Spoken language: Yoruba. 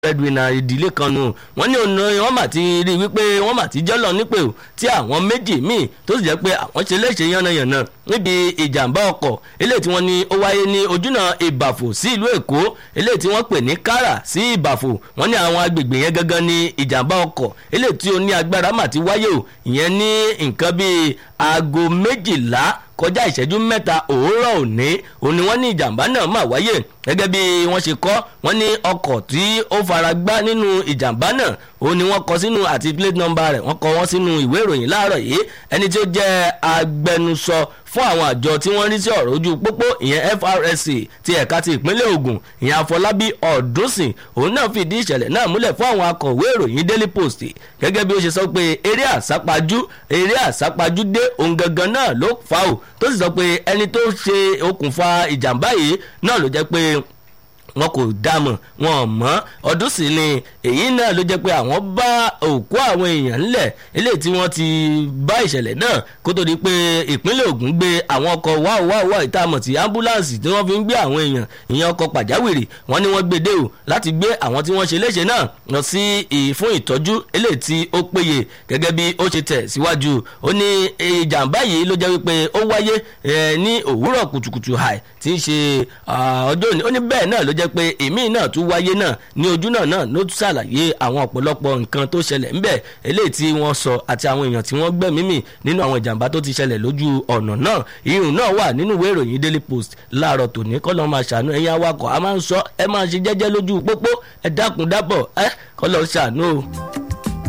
breadwinner ìdílé kan nù wọ́n ní ọ̀nà wọ́n mà ti rí wípé wọ́n mà ti jọ́lọ̀ nípè o tí àwọn méjì míì tó sì jẹ́ pé àwọn ṣe léṣe yánnayànna níbi ìjàmbá ọkọ̀ eléyìí tí wọ́n ní ó wáyé ní ojúnà ìbàfò sí ìlú èkó eléyìí tí wọ́n pè ní kára sí ìbàfò wọ́n ní àwọn agbègbè yẹn gangan ní ìjàmbá ọkọ̀ eléyìí tí ó ní agbára mà ti wáyé o ìyẹn ní nǹkan bíi aago méjìlá kọjá ìṣẹ́jú mẹ́ta òwúrọ̀ òní òun ni wọ́n ní ìjàmbá náà mà wáyé gẹ́gẹ́ bí wọ́n ṣe kọ́ wọ́n ní ọkọ̀ tí ó fara gbá nínú ìjàmbá náà òun ni wọ́n kọ sínú àti plate number rẹ̀ wọ́n kọ wọ́n sínú ìwé ìròyìn láàárọ̀ yìí ẹni tí ó jẹ́ agbẹnusọ fún àwọn àjọ tí wọ́n rí sí ọ̀rọ̀ ojú pópó ìyẹn FRSC ti ẹ̀ka ti ìpínlẹ̀ Ògùn ìyẹn Afọlábí Ọ̀dúnsìn òun náà fìdí ìṣẹ̀lẹ̀ náà múlẹ̀ fún àwọn akọ̀wé ìròyìn Daily Post gẹ́gẹ́ bí ó ṣe sọ pé eré àsápajù eré àsápajù dé òun gangan náà ló fà ó tó sì sọ pé ẹni tó ṣe okùnfà ìjàmbá yìí náà ló jẹ́ pé wọn kò dámọ̀ wọn ò mọ̀ ọdún sì ni èyí náà ló jẹ́ pé àwọn bá òkú àwọn èèyàn ńlẹ̀ eléyìí tí wọ́n ti bá ìṣẹ̀lẹ̀ náà kó tó di pé ìpínlẹ̀ Ògùn gbé àwọn ọkọ̀ wáò wáò wáò ìtààmọ̀ tí ambulance tí wọ́n fi ń gbé àwọn èèyàn ìyẹn ọkọ̀ pàjáwìrì wọ́n ní wọ́n gbé dé o láti gbé àwọn tí wọ́n ṣe léṣe náà lọ sí fún ìtọ́jú eléyìí tí ó péye gẹ́gẹ́ bí ó ṣe tẹ̀ síwájú ó ní ìjàmbá yìí ló jẹ́ wípé ó wáyé ní òwúrọ̀ kùtùkùtù hàì tí ń ṣe ọjọ́ òní ó ní bẹ́ẹ̀ náà ló jẹ́ pé èmi náà tún wáyé náà ní ojú náà náà ló tún ṣàlàyé àwọn ọ̀pọ̀lọpọ̀ nǹkan tó ṣẹlẹ̀ ńbẹ̀ eléyìí tí wọ́n sọ àti àwọn èèyàn tí wọ́n gbẹ̀mí mì nínú àwọn ìjàmbá tó ti ṣẹlẹ̀ lójú ọ̀nà náà ìrùn náà wà nínú ìwé ìròyìn Daily Post láàárọ̀ tòní kọ́lọ́ máa ṣàánú ẹ̀yin awakọ̀ a máa ń sọ ẹ máa ṣe jẹ́jẹ́ lójú pópó ẹ dákun dábọ̀ ẹ kọ́lọ́ ṣàánú o.